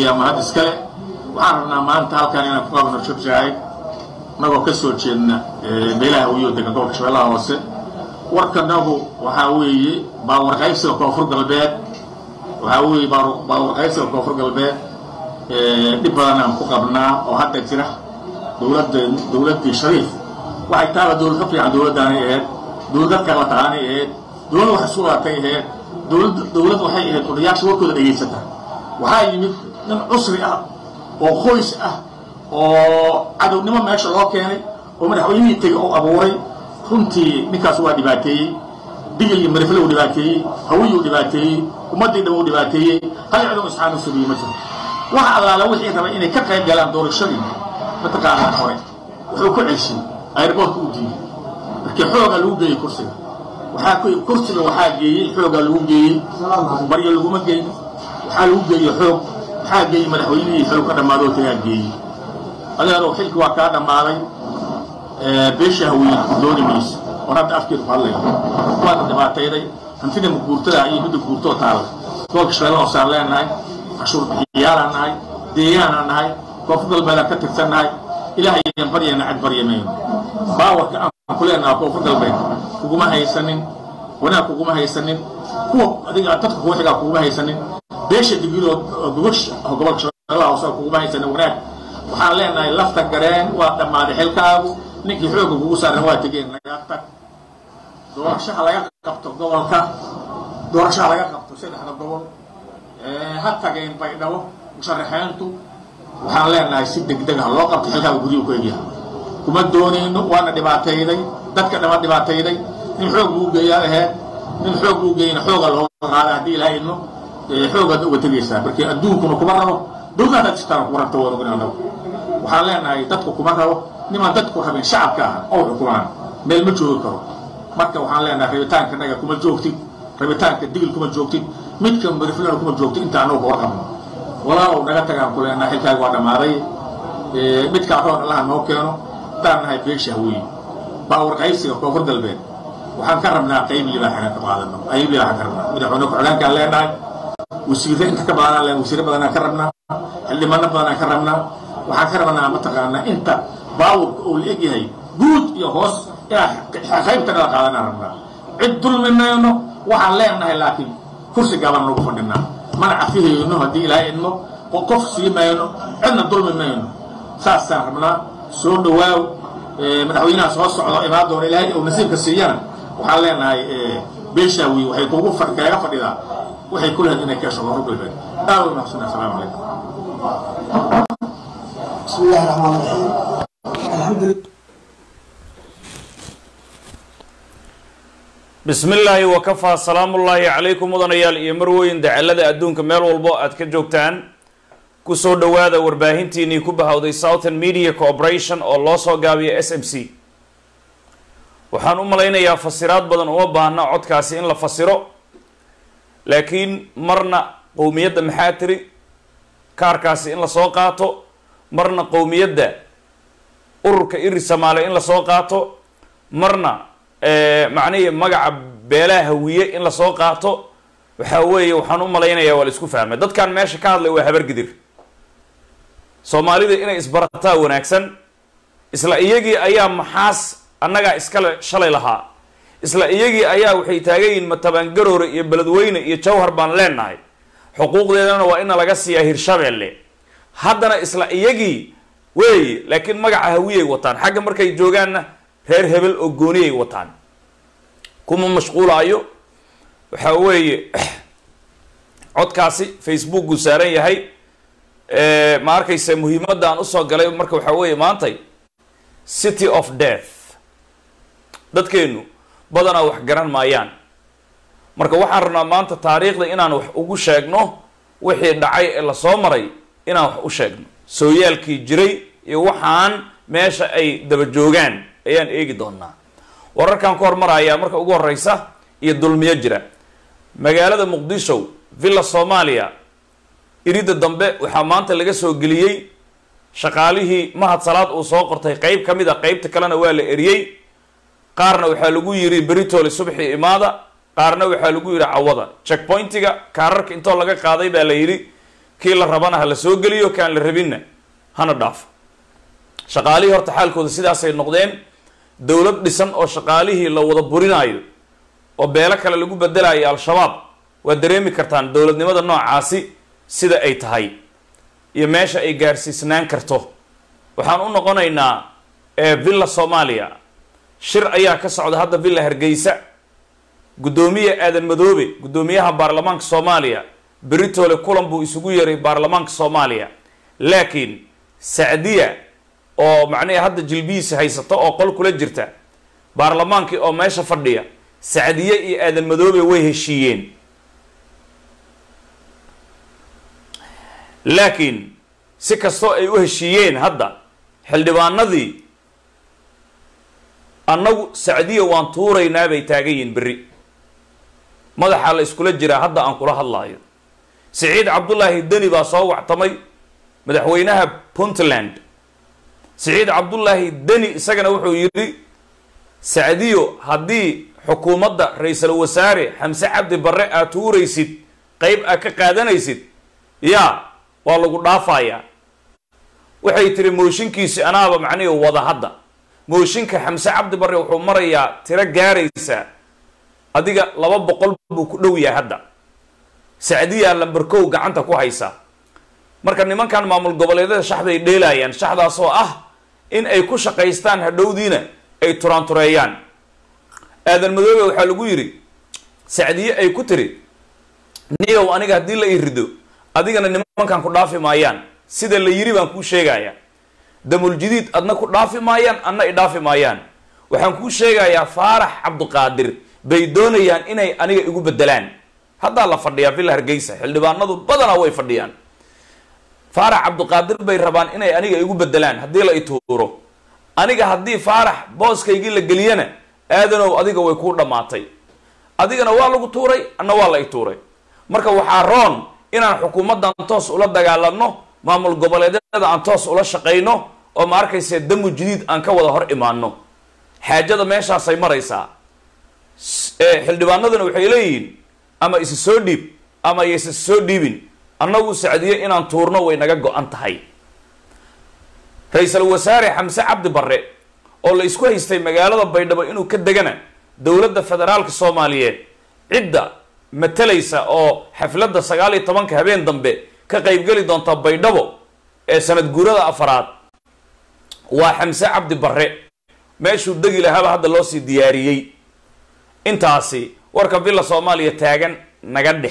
ayaa mahad iskale waxaan rabnaa maanta halkan inaan ku qabno shirjahay nagoo ka soo jeedna meelaha wiyo degan gobolka shabeellaha hoose warkanagu waxaa weeye baawarqaybsiga koonfur galbeed waxaa weeye baawarqaybsiga koonfur galbeed dhib badan aan ku qabnaa oo hadda jira dowladda dowladdii shariif waxay taaba dowlad ka fiican dowladdaanay ahayd dowlad dadka la taqaanay ahayd dowlad wax isku laatay ahayd dowlad dowlad waxay ahayd odayaasha warkooda dhegaysata waxaa yimid nin cusri ah oo qoys ah oo cadownimo meesha loo keenay oo madaxweynihii tegay oo abuuray runtii ninkaas waa dhibaateeyey digil iyo marifle uu dhibaateeyey hawiyuu dhibaateeyey ummaddii dhan uu dhibaateeyey hal cidoo isxaanu sugiye ma jiro waxa allaala wixii rabay inay ka qayb galaan doorashadii mataqaanaa hore wuxuu ku celshay ayrboortka u diiday markii xoogaa lagu geeyey kursiga waxaa kursiga waxaa geeyey xoogaa lagu geeyey baryo laguma geynin waxaa lagu geeyey xoog waxaa geeyey madaxweynihii xilw ka dhammaadoo tagaa geeyey adeerow xilki waa kaa dhammaaday beesha haweyn dooni mayso oon hadda afkeedu ku hadlaya waana dhibaatayday hantida maguurtada iyo midda guurtoo taalla gobolka shabeella hoosaan leenahay cashuur bixiyaalaan nahay deegaanaan nahay koonfur galbeedaan ka tirsannahay ilaah ayaan baryayna cad baryamayno baawarka aan ku leenaha koonfur galbeed kuguma haysanin wanaag kuguma haysanin kuwa adiga dadka kuwa xigaa kuguma haysanin beesha digiloo gogosha gobolka shabeellaha hoose kuguma haysanin wanaag waxaan leenahay lafta gareen waa dhammaaday xilkaagu ninkii xoogga kugu saaran waa tegeen naga tag doorashaha laga qabto gobolka doorashaha laga qabto saddexda gobol ha tageen baydhabo musharaxeyntu waxaan leenahay si degdeg ah loo qabto xilkaaga guriyuu ku egyahay kuma doonayno waana dhibaatayday dadka dhama dhibaatayday nin xoog buu geeyaa aheed nin xoog buu geeyna xooga looga qaada haddii ilaha idno xoogaad uga tegaysaa markii adduunkuna kuma rabo dowladaad jirtaan kuma rabto waan ogin annagu waxaan leenahay dadku kuma rabo nimaan dadku rabin shacabka ah oo xukumaan meel ma joogi karo marka waxaan leenahay rabitaanka naga kuma joogtid rabitaanka digil kuma joogtid midka mariflana kuma joogtid inta anagu ka warqabno walaalow naga tagaan ku leenahay xilkaaga waa dhammaaday midkaa roon allaha noo keeno haddaan nahay beesha haweeye baawar qaybsiga koonfur galbeed waxaan ka rabnaa qayb libaaxana ka qaadano qayb libaaxan ka rabnaa madaxweyne ku-xigeenkaan leenahay wasiirre inta ka badanaan leen wasiirre badanaan ka rabnaa xildhibaano badanaan ka rabnaa waxaan ka rabnaa mataqaanaa inta baawurka uu la egyahay guud iyo hoos inaan qaybta kala qaadanaan rabnaa cid dulmi mayno waxaan leenahay laakiin kursi gaban nagu fadhinaa mana cafihayno haddii ilaahay idmo qof sii mayno cidna dulmi mayno saasaan rabnaa soo dhawaaw madaxweynaha soo socdo imaan doona ilaahay uu nasiibka siiyana waxaan leenahay beeshaawi waxay kugu kaaga fadhidaa waxay ku lahayd inay keesho koonfur galbeed aad u mahadsan assalaamu calaykum بسم الله الرحمن الرحيم الحمد لله bismi illaahi wakafaa salaamullaahi calaykum mudanayaal iyo marweyn dacalada adduunka meel walbo aad ka joogtaan kusoo dhowaada warbaahintiinii ku bahawday southern media corporation oo loo soo gaabiyo s m c waxaan u malaynayaa fasiraad badan uma baahna codkaasi in la fasiro laakiin marna qowmiyadda maxaa tiri kaarkaasi in lasoo qaato marna qowmiyadda ururka iri samaale in lasoo qaato marna macnihii magaca beelaha hawiye in lasoo qaato waxaa weeye waxaan u malaynayaa waa la isku fahmay dadkan meesha ka hadlay waa habargidir soomaalida inay isbarataa wanaagsan isla iyagii ayaa maxaas annagaa iskale shalay lahaa isla iyagii ayaa waxay taagan yihiin matabangaroore iyo beledweyne iyo jawhar baan leenahay xuquuqdeedana waa ina laga siiyaa hirshabeelle haddana isla iyagii weeye laakiin magaca hawiyay wataan xagga markay joogaanna reer hebel oo gooniyay wataan kuma mashquulaayo waxaa weeye codkaasi facebook uu saaran yahay ma arkayse muhiimadda aan usoo galay marka waxaa weeye maantay city of death dadkeenu badanaa wax garan maayaan marka waxaan rabnaa maanta taariikhda inaan wax ugu sheegno wixii dhacay ee lasoo maray inaan wax u sheegno sooyaalkii jiray iyo waxaan meesha ay daba joogaan ayaan eegi doonaa wararkan ku hormarayaa marka ugu horeysa iyo dulmiyo jira magaalada muqdisho villa soomaaliya iridda dambe waxaa maanta laga soo geliyey shaqaalihii mahad salaad uu soo qortay qeyb ka mid a qeybta kalena waa la eriyey qaarna waxaa lagu yidhi beritoli subxii imaada qaarna waxaa lagu yidhi cawada checkpointiga kaararka intoo laga qaaday baa la yidhi kii la rabana ha la soo geliyo kaan la rabinna hana dhaafo shaqaalihii horta xaalkooda sidaasay noqdeen dowlad dhisan oo shaqaalihii la wada burinaayo oo beelo kale lagu bedelayo al-shabaab waad dareemi kartaan dowladnimada noocaasi sida ay tahay iyo meesha ay gaarsiisnaan karto waxaan u noqonaynaa villa soomaaliya shir ayaa ka socda hadda villa hargeysa guddoomiye aadan madoobe guddoomiyaha baarlamaanka soomaaliya beritoole kulan buu isugu yeeray baarlamaanka soomaaliya laakiin sacdiya oo macnaha hadda jilbihiisa haysato oo qol kula jirta baarlamaankii oo meesha fadhiya sacdiye iyo aadan madoobe way heshiiyeen laakiin si kastoo ay u heshiiyeen hadda xildhibaanadii annagu sacdiya waan tuuraynaa bay taagan yihiin berri madaxaa la iskula jiraa hadda aan kula hadlaayo siciid cabdullaahi deni baa soo wactamay madaxweynaha puntland siciid cabdullaahi deni isagana wuxuu yidhi sacdiyo haddii xukuumadda ra-iisul wasaare xamse cabdi barre aad tuuraysid qeyb aad ka qaadanaysid yaa waa lagu dhaafayaa waxay tiri mooshinkiisi anaaba macnihi wada hadda mooshinka xamse cabdi barre wuxuu marayaa tiro gaaraysaa adiga laba boqol buu ku dhow yahay hadda sacdiyaa lamberkow gacanta ku haysa marka nimankan maamul goboleedyada shaxday dheelaayaan shaxdaasoo ah in ay ku shaqaystaan hadhowdiina ay turaantureeyaan aadan madoobe waxaa lagu yidhi sacdiye ay ku tiri niyow aniga haddii la ii rido adigana nimankan ku dhaafi maayaan sida la yiri baan kuu sheegaya damuljadiid adna ku dhaafi maayaan adna i dhaafi maayaan waxaan kuu sheegayaa faarax cabduqaadir bay doonayaan inay aniga igu bedelaan haddaa la fadhiyaa villa hargeysa xildhibaanadu badanaa way fadhiyaan faarax cabduqaadir bay rabaan inay aniga igu bedelaan haddii la ituuro aniga haddii faarax booskaygii la geliyana aadanow adiga way kuu dhammaatay adigana waa lagu tuuray anna waa la ituuray marka waxaa roon inaan xukuumaddan toos ula dagaalamno maamul goboleedyada aan toos ula shaqayno oo ma arkayse damu jadiid aan ka wada hor imaano xaajada meeshaasay maraysaa xildhibaanaduna waxay leeyihiin ama isi soo dhiib ama yaysa soo dhiibin annagu sacdiye inaan tuurno way naga go-an tahay ra-iisul wasaare xamse cabdi barre oo la isku haystay magaalada baydhabo inuu ka degana dowladda federaalka soomaaliyeed cidda matalaysa oo xafladda sagaal iyo tobanka habeen dambe ka qaybgeli doonta baydhabo ee sanad guurada afaraad waa xamse cabdi barre meeshuu degi lahaaba hadda loo sii diyaariyey intaasi warka villa soomaaliya taagan naga dheh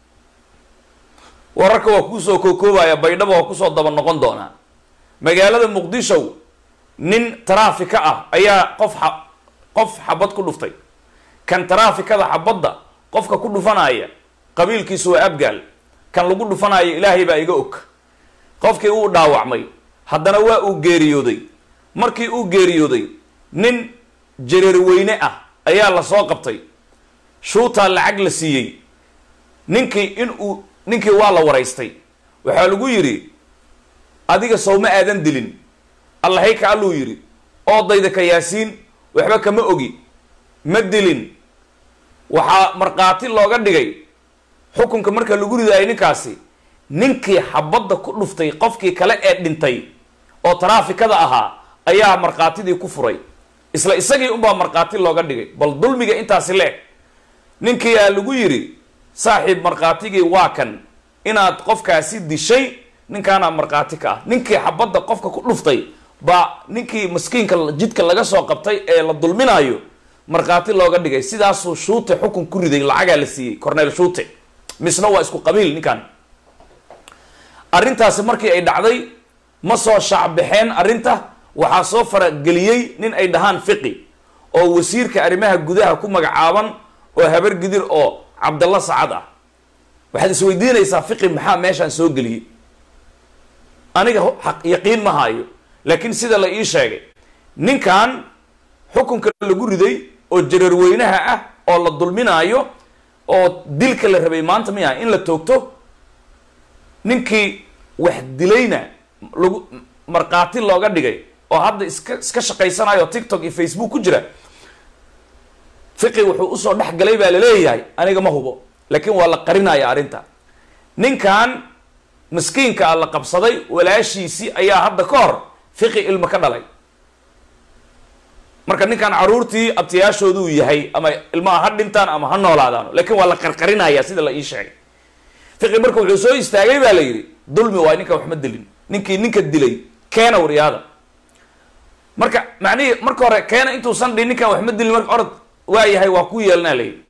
wararka waa kuusoo kookoobaya baydhabo waa kusoo daba noqon doonaa magaalada muqdisho nin taraafika ah ayaa qof a qof xabad ku dhuftay kan taraafikada xabadda qofka ku dhufanaya qabiilkiisu waa abgaal kan lagu dhufanaayo ilaahay baa iga og qofkii uu dhaawacmay haddana waa uu geeriyooday markii uu geeriyooday nin jareerweyne ah ayaa la soo qabtay shuutaa lacag la siiyey ninkii in uu ninkii waa la waraystay waxaa lagu yidhi adiga sowma aadan dilin allahay ka alluu yidhi oodayda ka yaasiin waxba kama ogi ma dilin waxaa markhaati looga dhigay xukunka marka lagu ridaayo ninkaasi ninkii xabadda ku dhuftay qofkii kale ee dhintay oo taraafikada ahaa ayaa markhaatidii ku furay isla isagii unbaa markhaati looga dhigay bal dulmiga intaasi leeg ninkii aa lagu yidhi saaxiib markhaatigii waa kan inaad qofkaasi dishay ninkaanaa markhaati ka ah ninkii xabadda qofka ku dhuftay baa ninkii maskiinka jidka laga soo qabtay ee la dulminaayo markhaati looga dhigay sidaasuu shuute xukun ku riday lacagaa la siiyey corneel shuute misna waa isku qabiil ninkan arrintaasi markii ay dhacday ma soo shaacbaxeen arrinta waxaa soo farageliyey nin ay dhahaan fiqi oo wasiirka arrimaha gudaha ku magacaaban oo habar gidir oo cabdalla sacad ah waxaad isweydiinaysaa fiqi maxaa meeshaan soo geliyey aniga xaq yaqiin ma haayo laakiin sida la ii sheegay ninkan xukunka lagu riday oo jareerweynaha ah oo la dulminaayo oo dilka la rabay maanta miya in la toogto ninkii wax dilayna lagu markhaati looga dhigay oo hadda iska iska shaqaysanayo tiktok iyo facebook ku jira fiqi wuxuu usoo dhex galay baa laleeyahay aniga ma hubo laakiin waa la qarinaya arrinta ninkan miskiinka a la qabsaday walaashiisii ayaa hadda ka hor fiqi ilmo ka dhalay marka ninkan caruurtii abtiyaashooduu yahay ama ilmaha ha dhintaan ama ha noolaadaan laakiin waa la qarqarinaya sida la ii sheegay fiqi marka wuxuu soo istaagay baa la yidhi dulmi waa ninkan waxma dilin ninkii ninka dilay keena waryaada marka macnihii marka hore keena intuusan dhin ninkan waxma dilin marka orod waa yahay waa ku yeelanaa la yidhi